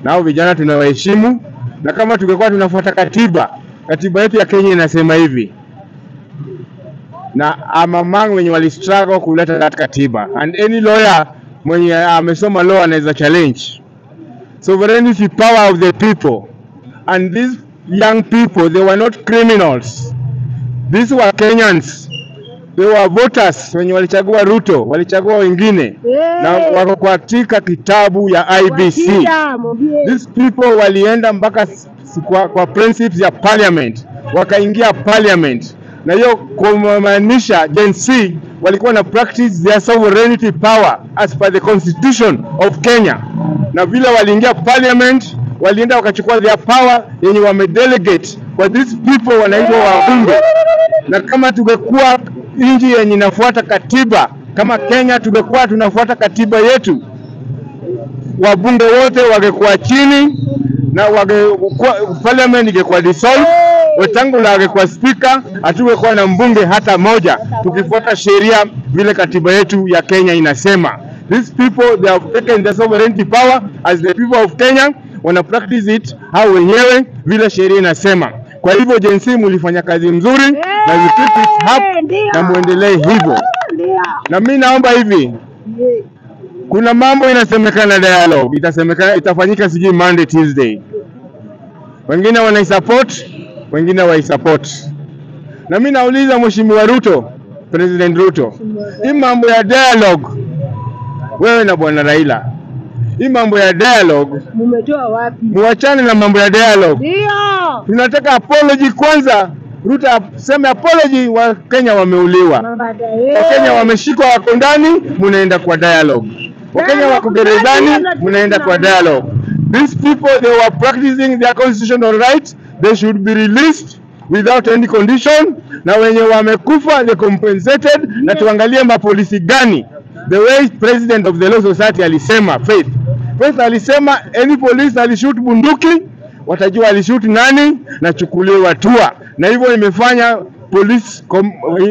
nao vijana tunawaheshimu, na kama tungekuwa tunafuata katiba, katiba yetu ya Kenya inasema hivi na I'm among wenye wali struggle kuleta that katiba and any lawyer mwenye amesoma law anaweza challenge sovereignty power of the people and these young people they were not criminals these were Kenyans they were voters wenye walichagua Ruto walichagua wengine na wako katika kitabu ya IBC Wakija, mwambie. these people walienda mpaka s- s- kwa, kwa principles ya parliament wakaingia parliament na hiyo kumaanisha Gen Z walikuwa na practice their sovereignty power as per the constitution of Kenya, na vile waliingia parliament walienda wakachukua their power yenye wamedelegate kwa these people wanaitwa wabunge, na kama tungekuwa nchi yenye inafuata katiba kama Kenya, tungekuwa tunafuata katiba yetu wabunge wote wangekuwa chini na wangekuwa parliament ingekuwa dissolved, Wetangula angekuwa speaker, hatungekuwa na mbunge hata moja, tukifuata sheria vile katiba yetu ya Kenya inasema. These people they have taken the sovereignty power as the people of Kenya, wana practice it hao wenyewe vile sheria inasema. Kwa hivyo Gen Z mlifanya kazi mzuri na you keep it up Ndio. na muendelee hivyo, Ndio. na mi naomba hivi Yeah. kuna mambo inasemekana dialogue itasemekana itafanyika sijui Monday Tuesday, wengine wanaisupport, wengine waisupport. Na mimi nauliza Mheshimiwa Ruto, President Ruto, hii mambo ya dialogue, wewe na bwana Raila, hii mambo ya dialogue, Mumetoa wapi? muachane na mambo ya dialogue. Ndio. Tunataka apology kwanza. Ruto aseme apology, wa Kenya wameuliwa. Mabada Wakenya wameshikwa wako ndani, munaenda kwa dialogue. Wakenya wako gerezani, munaenda kwa dialogue. These people they were practicing their constitutional right, they should be released without any condition, na wenye wamekufa they compensated, na tuangalie mapolisi gani the way president of the law society alisema Faith. Faith alisema any police alishoot bunduki watajua alishoot nani na chukuliwe hatua, na hivyo imefanya police com,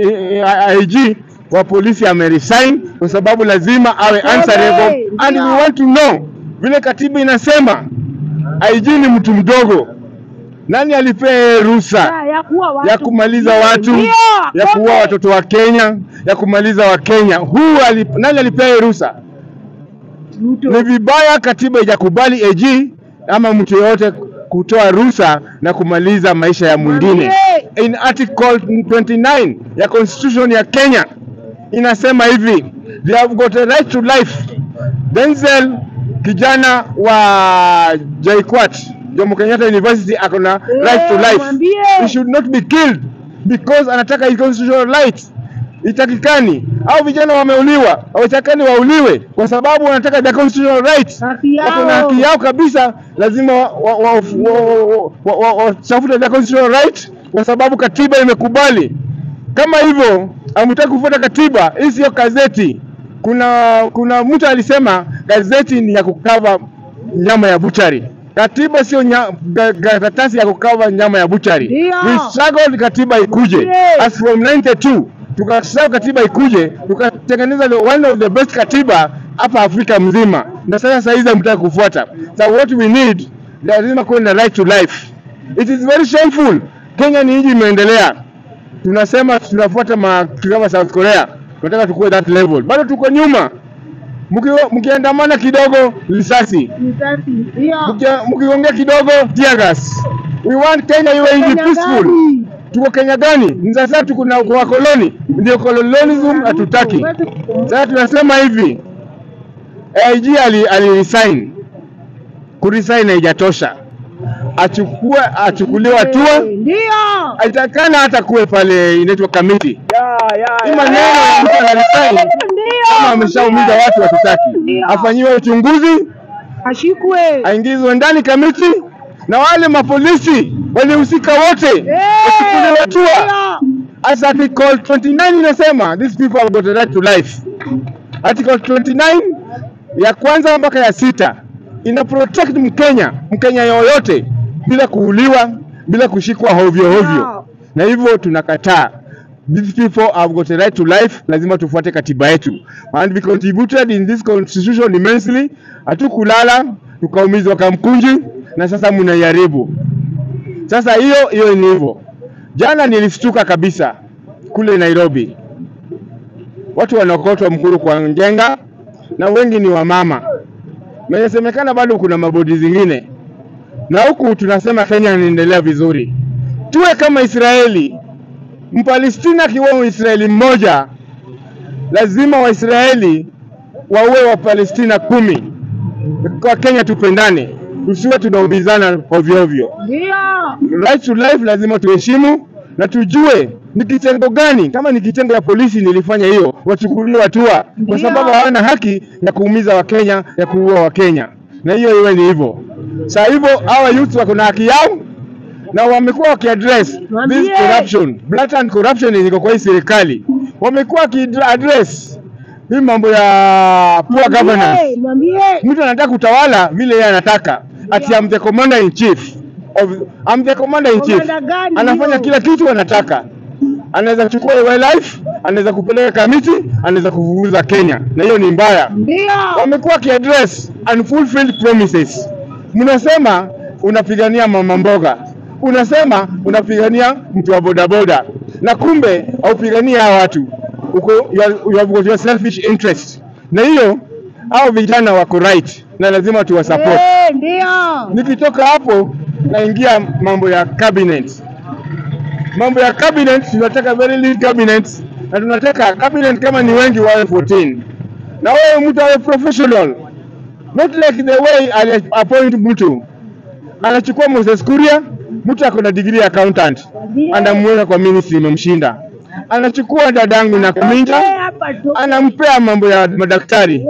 IG wa polisi ameresign kwa sababu lazima awe answerable and we want to know vile katiba inasema IG ni mtu mdogo. Nani alipea ruhusa Ya, ya kuua watu. ya kumaliza watu, Ndio. ya kuua watoto wa Kenya, ya kumaliza wa Kenya? Huu alip, nani alipea ruhusa? Ruto. Ni vibaya katiba ijakubali AG ama mtu yeyote kutoa ruhusa na kumaliza maisha ya mwingine. In article 29 ya constitution ya Kenya inasema hivi, they have got a right to life. Denzel kijana wa JKUAT Jomo Kenyatta University ako na right to life. mwambie. He should not be killed because anataka his constitutional right itakikani au vijana wameuliwa hawatakani wauliwe kwa sababu wanataka their constitutional right Haki wako na yao. haki yao kabisa lazima watafute wa, wa, wa, wa, wa, watafute their constitutional right kwa sababu katiba imekubali kama hivyo hamtaki kufuata katiba hii sio gazeti kuna kuna mtu alisema gazeti ni ya kukava nyama ya buchari katiba sio nya- ga- ga- karatasi ya kukava nyama ya buchari Ndio. we struggled katiba ikuje Yes. as from 92 tukasahau katiba ikuje tukatengeneza the- one of the best katiba hapa Afrika mzima, na sasa saa hizi hamtaki kufuata. So what we need, lazima kuwe na right to life. It is very shameful. Kenya ni nchi imeendelea, tunasema tunafuata ma kama South Korea, tunataka tukue that level, bado tuko nyuma. Mki- Mkiandamana kidogo risasi, Risasi. Ndio. Mki- mkiongea kidogo tear gas. We want Kenya iwe nchi Kenya peaceful. gani? Tuko Kenya gani? Ni sasa tuko na kwa koloni, ndio colonialism hatutaki. Sasa tunasema hivi, AIG ali, ali resign. Kuresign haijatosha, achukue achukuliwe hatua, Ndio. aitakana hata kuwe pale inaitwa kamiti. Hii maneno ya mtu ana resign kama Ndio. ameshaumiza watu hatutaki, Ndio. afanyiwe uchunguzi, Ashikwe. aingizwe ndani kamiti, na wale mapolisi walihusika wote wachukuliwe hatua. As article 29 inasema these people have got a right to life. Article 29 ya kwanza mpaka ya sita ina protect Mkenya, Mkenya yoyote bila kuuliwa, bila kushikwa hovyo hovyo, na hivyo tunakataa. These people have got a right to life, lazima tufuate katiba yetu and we contributed in this constitution immensely. Hatukulala, tukaumizwa Kamkunji na sasa mnaiharibu. Sasa hiyo hiyo ni hivyo. Jana nilishtuka kabisa kule Nairobi, watu wanaokotwa mkuru kwa Njenga na wengi ni wamama. Inasemekana bado kuna mabodi zingine, na huku tunasema Kenya inaendelea vizuri. Tuwe kama Israeli. Mpalestina akiwa Mwisraeli mmoja, lazima Waisraeli waue Wapalestina kumi. Kwa Kenya tupendane, tusiwe tunaumizana ovyo ovyo. Ndio. Right to life lazima tuheshimu na tujue ni kitengo gani. Kama ni kitengo ya polisi nilifanya hiyo, wachukuliwe hatua, kwa Ndio. sababu hawana haki ya kuumiza Wakenya, ya kuua Wakenya, na hiyo iwe ni hivyo. Saa hivyo hawa youth wako na haki yao na wamekuwa wakiaddress this Mwambie. corruption, blatant corruption yenye iko kwa hii serikali, wamekuwa wakiaddress hii mambo ya poor governance Mwambie. mtu anataka kutawala vile yeye anataka, ati I'm the commander in chief of I'm the commander in chief. Commander gani Anafanya hiyo? kila kitu anataka, anaweza kuchukua wildlife, anaweza kupeleka Kamiti, anaweza kuvuguza Kenya, na hiyo ni mbaya. Ndio. Wamekuwa kiaddress unfulfilled promises. Mnasema unapigania mama mboga, unasema unapigania mtu wa bodaboda, na kumbe haupigania hawa watu uko you are- you have got your selfish interest, na hiyo hao vijana wako right na lazima tuwasupport. Eh, Ndio. Nikitoka hapo naingia mambo ya cabinet. Mambo ya cabinet tunataka very lean cabinet na tunataka cabinet kama ni wengi wawe 14. Na wewe mtu awe professional. Not like the way ali appoint mtu. Anachukua Moses Kuria, mtu ako na degree ya accountant. Anamweka kwa ministry imemshinda. Anachukua dadangu na Eh, Kuminja, hapa tu. anampea mambo ya madaktari.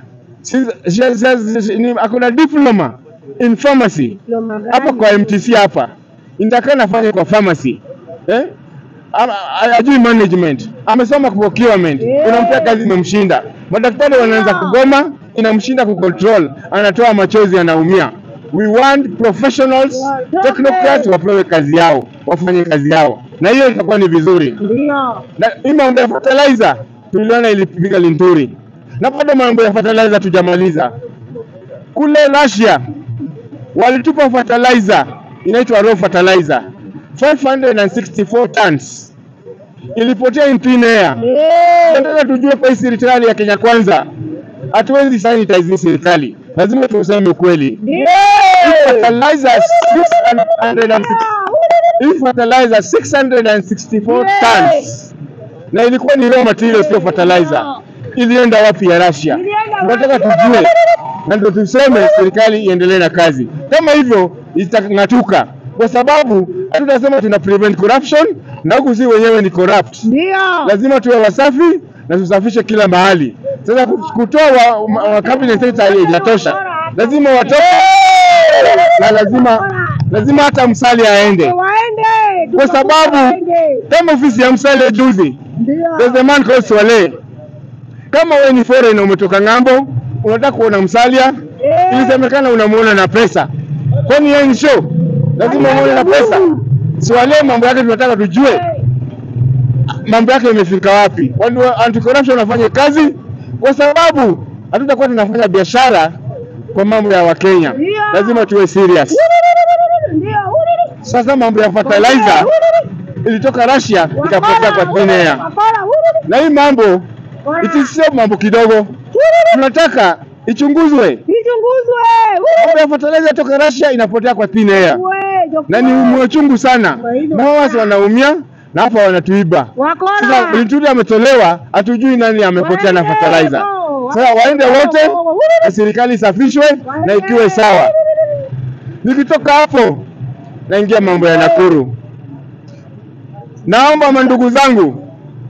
Si- si- si- si- ni- ako na diploma in pharmacy Diploma gani? hapa kwa MTC hapa, inataka nafanya kwa pharmacy eh? Ama- a- Ajui management, amesoma procurement, Yeah. unampea kazi imemshinda. Madaktari wanaanza Yeah. kugoma, inamshinda kucontrol, anatoa machozi, anaumia. We want professionals, Yeah. technocrats wapewe kazi yao, wafanye kazi yao, na hiyo itakuwa ni vizuri Ndio. na hii mambo ya fertilizer tuliona ilipiga Linturi, na bado mambo ya fertilizer tujamaliza. Kule Russia walitupa fertilizer inaitwa raw fertilizer 564 tons, ilipotea in thin air. Eh, Nataka tujue kwa hii serikali ya Kenya Kwanza, hatuwezi sanitize hii serikali, lazima tuseme ukweli. Ndio. Fertilizer 660 hii fertilizer 664 tons na ilikuwa ni raw material, sio fertilizer. Ilienda wapi ya Russia? Ilienda Tunataka wapi? tujue, na ndio tuseme serikali iendelee na kazi. Kama hivyo itang'atuka, kwa sababu hatutasema tuna prevent corruption na huku si wenyewe ni corrupt. Ndio. Lazima tuwe wasafi na tusafishe kila mahali. Sasa ku- kutoa wa, wa, wa cabinet secretary haijatosha, lazima watoke na lazima lazima hata Msali aende Waende. kwa sababu Waende. kama ofisi ya Msali juzi Ndio. There's a man called Swale. Kama wewe ni foreign umetoka ng'ambo, unataka kuona Msalia, Eh. ilisemekana unamuona na pesa. Kwani yeye ni show? Lazima umuone na pesa. Swale mambo yake tunataka tujue mambo yake imefika wapi. Watu wa anti corruption wafanye kazi kwa sababu hatutakuwa tunafanya biashara kwa mambo ya Wakenya. Ndio. Lazima tuwe serious. Ndio. Sasa mambo ya fertilizer ilitoka Russia ikapotea kwa thin air. Wakora. Na hii mambo It is sio mambo kidogo, tunataka ichunguzwe. Ichunguzwe. Mambo ya fertilizer toka Russia inapotea kwa thin air, Uwe, na ni umwe chungu sana, na wao wasi wanaumia na hapa wanatuiba. Wakora. Sasa Linturi ametolewa, hatujui nani amepotea na fertilizer. Sasa waende wote na serikali isafishwe na ikiwe sawa. Nikitoka hapo naingia mambo ya Nakuru. Naomba mandugu zangu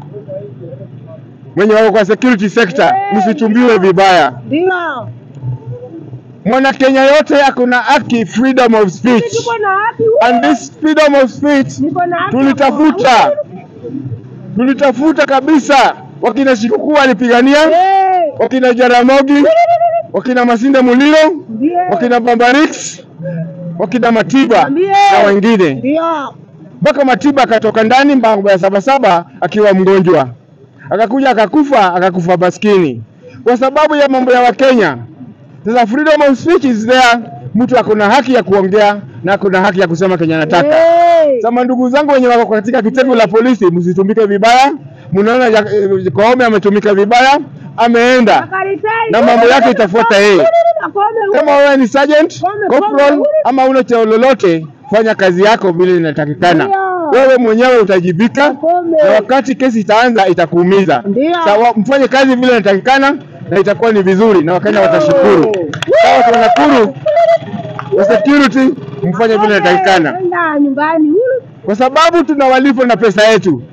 mwenye wako kwa security sector, msichumbiwe vibaya. Ndio. Mwana Kenya yote ako na haki freedom of speech, Tuko na haki. and this freedom of speech Niko na haki. tulitafuta, tulitafuta kabisa. Wakina Shikuku walipigania, Eh. wakina Jaramogi, wakina Masinde Muliro, Ndio. wakina Bambarix, wakina Matiba Ambie. na wengine Ndio. mpaka Matiba akatoka ndani mambo ya sabasaba akiwa mgonjwa, akakuja akakufa, akakufa maskini kwa sababu ya mambo ya Wakenya. Sasa freedom of speech is there, mtu akona haki ya kuongea na akona haki ya kusema kenye anataka. Hey. Sasa ndugu zangu wenye wako katika kitengo la polisi, msitumike vibaya. Mnaona ya- eh, Koome ametumika vibaya, ameenda Akaritai. na mambo yake itafuata yeye. Akome. Kama wewe ni sergeant, Kome, corporal kome. ama una cheo lolote, fanya kazi yako vile inatakikana. Ndio. Wewe mwenyewe utajibika, Kome. na wakati kesi itaanza itakuumiza. Ndio. Sawa, mfanye kazi vile inatakikana na itakuwa ni vizuri na Wakenya watashukuru. Sawa, watu wa Nakuru wa security, mfanye vile inatakikana, Enda nyumbani. kwa sababu tunawalipa na pesa yetu.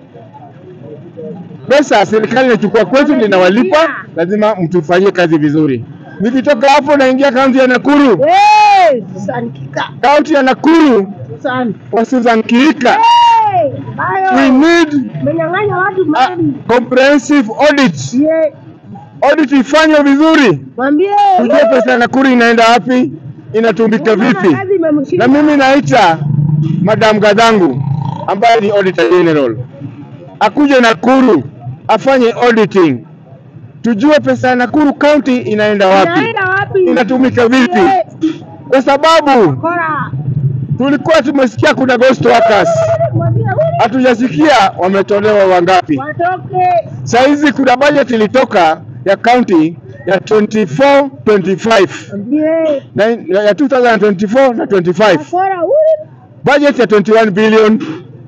Pesa serikali inachukua kwetu, linawalipa, lazima mtufanyie kazi vizuri. Nikitoka hapo naingia kaunti ya Nakuru, Hey. Susan Kika. kaunti ya Nakuru Susan. wa Susan Kihika. Hey. We Bayo. need Menyang'anya watu a mali. comprehensive audit. Ye. Audit ifanywe vizuri, Mwambie. tujue pesa ya Nakuru inaenda wapi, inatumika vipi. Kazi imemshinda. Na mimi naita Madam Gadhangu ambaye ni Auditor General akuje Nakuru afanye auditing, tujue pesa ya Nakuru County inaenda wapi, Inaenda wapi? inatumika vipi, Ye. kwa sababu Kora. tulikuwa tumesikia kuna ghost workers, Mwambie. hatujasikia wametolewa wangapi. Watoke. Saizi kuna budget ilitoka ya county ya 24 25 Mwambie. na ya 2024 na 25 Kora. Uri. budget ya 21 billion.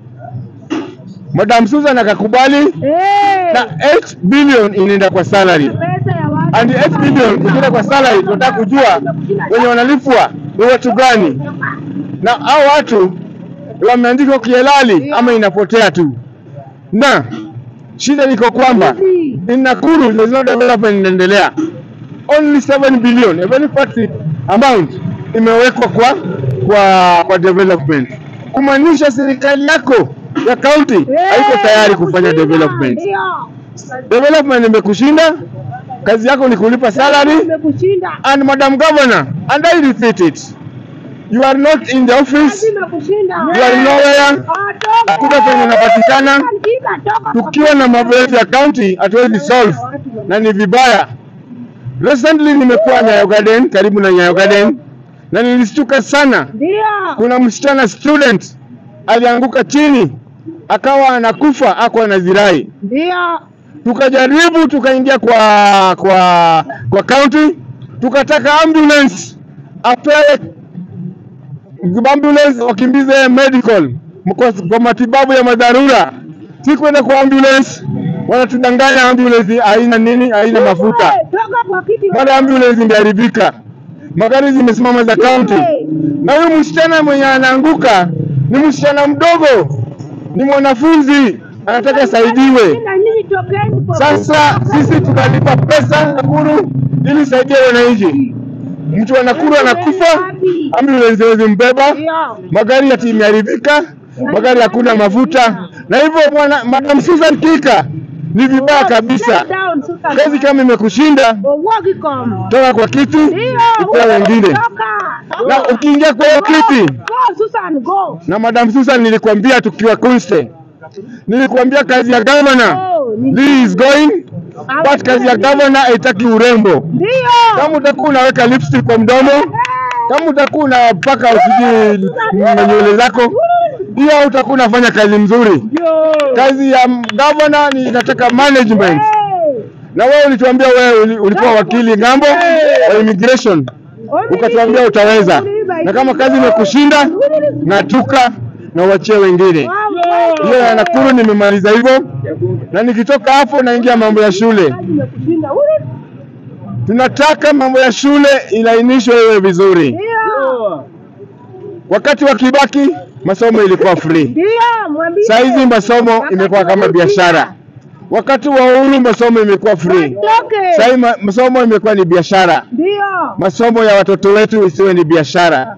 Madam Susan akakubali Hey. na 8 billion inaenda kwa salary Pesa ya watu. and 8 billion ikienda kwa salary, tunataka kujua wenye wanalipwa ni watu gani, na hao watu wameandikwa kihalali ama inapotea tu. Na shida liko kwamba in Nakuru there's no development inaendelea. Only 7 billion, a very fat amount imewekwa kwa kwa kwa development. Kumaanisha serikali yako ya county haiko tayari kufanya development. Ndio. Development imekushinda, kazi yako ni kulipa salary Imekushinda. and Madam Governor, and I repeat it. You are not in the Kazi office, imekushinda. you are nowhere. Atoke. Hakuna penye unapatikana. Kika, toka. Tukiwa na mambo yetu ya county hatuwezi solve na ni vibaya. Recently nimekuwa Nyayo Garden, karibu na Nyayo Garden, na nilistuka sana. Ndio. Kuna msichana student alianguka chini akawa anakufa, ako anazirai. Ndio. Tukajaribu tukaingia kwa kwa kwa county, tukataka ambulance apewe ambulance wakimbize medical kwa, kwa matibabu ya madharura, si kwenda kwa ambulance. Wanatudanganya ambulance haina nini, haina mafuta. Hey, Toka kwa kiti. Mara ambulance imeharibika, magari zimesimama za county, na huyu msichana mwenye anaanguka ni msichana mdogo, ni mwanafunzi, anataka asaidiwe. Na nyinyi tokeni kwa Sasa sisi tunalipa pesa Nakuru ili saidie wananchi. Mtu wa Nakuru anakufa, ambulance haiwezi mbeba, Ndio. magari yati imeharibika, magari hakuna mafuta, na hivyo bwana Madam Susan Kika ni vibaya kabisa. Sit down, Susan. Kazi kama imekushinda, Uwagi kama. toka kwa kiti Ndio. ipea wengine, Toka. na ukiingia kwa hiyo kiti Go, Susan, go. na Madam Susan, nilikwambia tukiwa Kunste, nilikwambia kazi ya governor Oh, ni- Lee is going but kazi ya governor haitaki urembo. Ndio. Kama utakuwa unaweka lipstick kwa mdomo, kama utakuwa unapaka usiji na nywele zako, hiyo utakuwa unafanya kazi mzuri. Ndio. Kazi ya governor ni inataka management, Hey. na wewe ulituambia wewe uli- ulikuwa wakili ng'ambo wa immigration, ukatuambia utaweza, na kama kazi imekushinda ng'atuka na uachie wengine. Hiyo ya Nakuru nimemaliza hivyo, na nikitoka hapo naingia mambo ya shule. Kazi imekushinda. Uri. Tunataka mambo ya shule ilainishwe iwe vizuri. Ndio. Wakati wa Kibaki masomo ilikuwa free, Ndio, mwambie. saa hizi masomo Wakati imekuwa kama wa biashara. Wakati wa Uhuru masomo imekuwa free, Toke. saa hii ma- masomo imekuwa ni biashara. Ndio. Masomo ya watoto wetu isiwe ni biashara,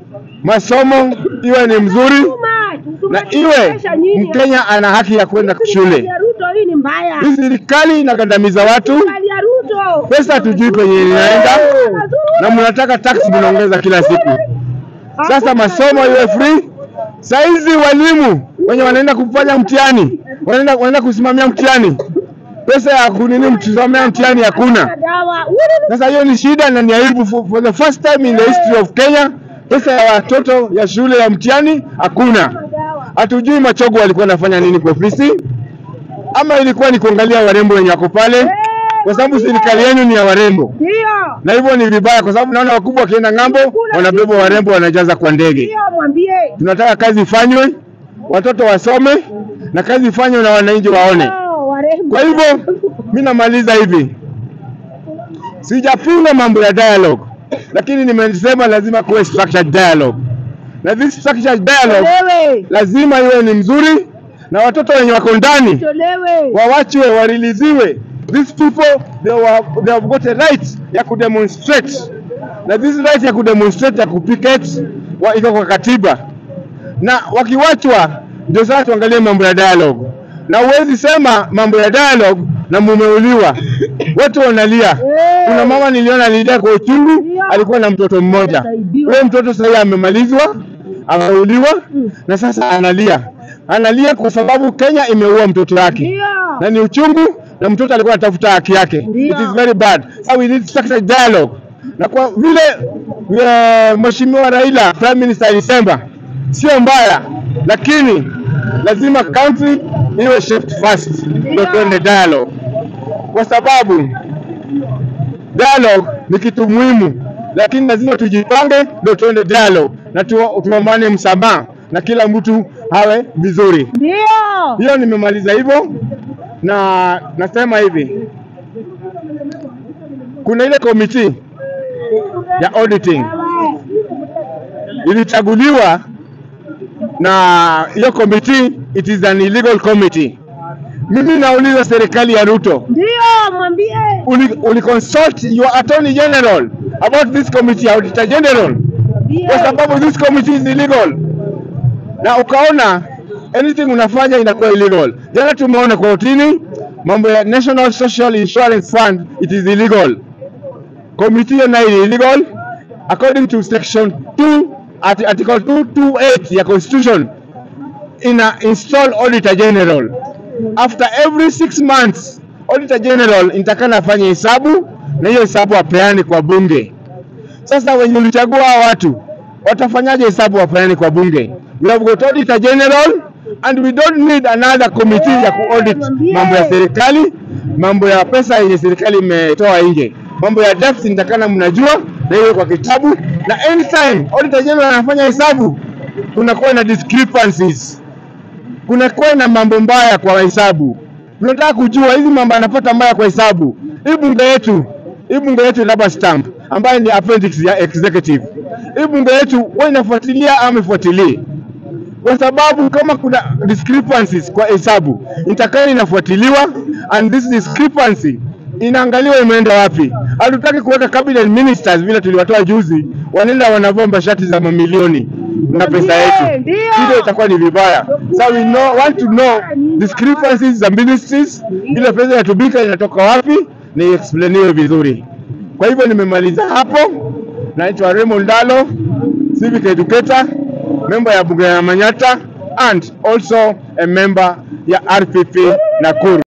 masomo iwe ni mzuri na iwe Mkenya ana haki ya kwenda shule. Ya Ruto hii ni mbaya. Hii serikali inagandamiza watu, Serikali ya Ruto. pesa hatujui penye inaenda, na mnataka tax mnaongeza kila siku. Sasa masomo iwe free. Saizi walimu wenye wanaenda kufanya mtihani, wanaenda wanaenda kusimamia mtihani, pesa ya kunini mtusomea mtihani hakuna. Dawa. Sasa hiyo ni shida na ni aibu. For, for the first time in the history of Kenya, pesa ya watoto ya shule ya mtihani hakuna. Dawa. Hatujui Machogo walikuwa wanafanya nini kwa ofisi, ama ilikuwa ni kuangalia warembo wenye wako pale, kwa sababu serikali yenu ni ya warembo, Ndio. na hivyo ni vibaya, kwa sababu naona wakubwa wakienda ng'ambo wanabeba warembo wanajaza kwa ndege. Ndio mwambie. Tunataka kazi ifanywe, watoto wasome na kazi ifanywe na wananchi waone. Oh, warembo. Kwa hivyo mi namaliza hivi, sijapinga mambo ya dialogue, lakini nimesema lazima kuwe structured dialogue, na this structured dialogue Tolewe. lazima iwe ni mzuri, na watoto wenye wako ndani Tolewe. wawachwe, wariliziwe. These people they, were, they have got a right ya kudemonstrate, na this right ya kudemonstrate ya kupicket wa- iko kwa katiba, na wakiwachwa ndio sasa tuangalie mambo ya dialogue, na huwezi sema mambo ya dialogue na mumeuliwa, watu wanalia. Kuna mama niliona alilia kwa uchungu, alikuwa na mtoto mmoja. Ule mtoto sasa amemalizwa, ameuliwa na sasa analia, analia kwa sababu Kenya imeua mtoto wake Ndio. na ni uchungu, na mtoto alikuwa anatafuta haki yake. Ndio. It is very bad. So we need structured dialogue, na kwa vile uh, Mheshimiwa Raila Prime Minister alisema sio mbaya, lakini lazima country iwe shaped first, ndio tuende dialogue, kwa sababu dialogue ni kitu muhimu, lakini lazima tujipange ndio tuende dialogue na tu- tuomane msamaha na kila mtu awe vizuri. Ndio. Hiyo nimemaliza hivyo, na nasema hivi, kuna ile komiti ya auditing ilichaguliwa na hiyo komiti, it is an illegal committee. Mimi nauliza serikali ya Ruto, Ndio mwambie. uli, uli consult your attorney general about this committee, auditor general, Mwambie. kwa sababu this committee is illegal, na ukaona anything unafanya inakuwa illegal. Jana tumeona kotini mambo ya National Social Insurance Fund, it is illegal. Committee hiyo nayo ni illegal according to section 2 art- article 228 ya constitution ina install auditor general after every six months auditor general inatakana afanye hesabu na hiyo hesabu apeane kwa bunge sasa wenye ulichagua hao watu watafanyaje hesabu wapeane kwa bunge? We have got auditor general and we don't need another committee ya kuaudit mambo ya serikali, mambo ya pesa yenye serikali imetoa nje, mambo ya debt nitakana mnajua, na hiyo kwa kitabu, na anytime auditor general anafanya hesabu kunakuwa na discrepancies, kunakuwa na mambo mbaya kwa hesabu. Tunataka kujua hizi mambo anapata mbaya kwa hesabu. Hii bunge yetu, hii bunge yetu rubber stamp ambayo ni appendix ya executive. Hii bunge yetu huwa inafuatilia ama ifuatilie, kwa sababu kama kuna discrepancies kwa hesabu itakani inafuatiliwa, and this discrepancy inaangaliwa imeenda wapi. Hatutaki kuweka cabinet ministers vile tuliwatoa juzi, wanaenda wanavomba shati za mamilioni na pesa yetu, Ndio. hilo itakuwa ni vibaya. So we know, want to know discrepancies za ministries, ile pesa inatumika inatoka wapi, na explainiwe vizuri. Kwa hivyo nimemaliza hapo. Naitwa Raymond Ndalo, civic educator, member ya bunge ya Manyata and also a member ya RPP Nakuru.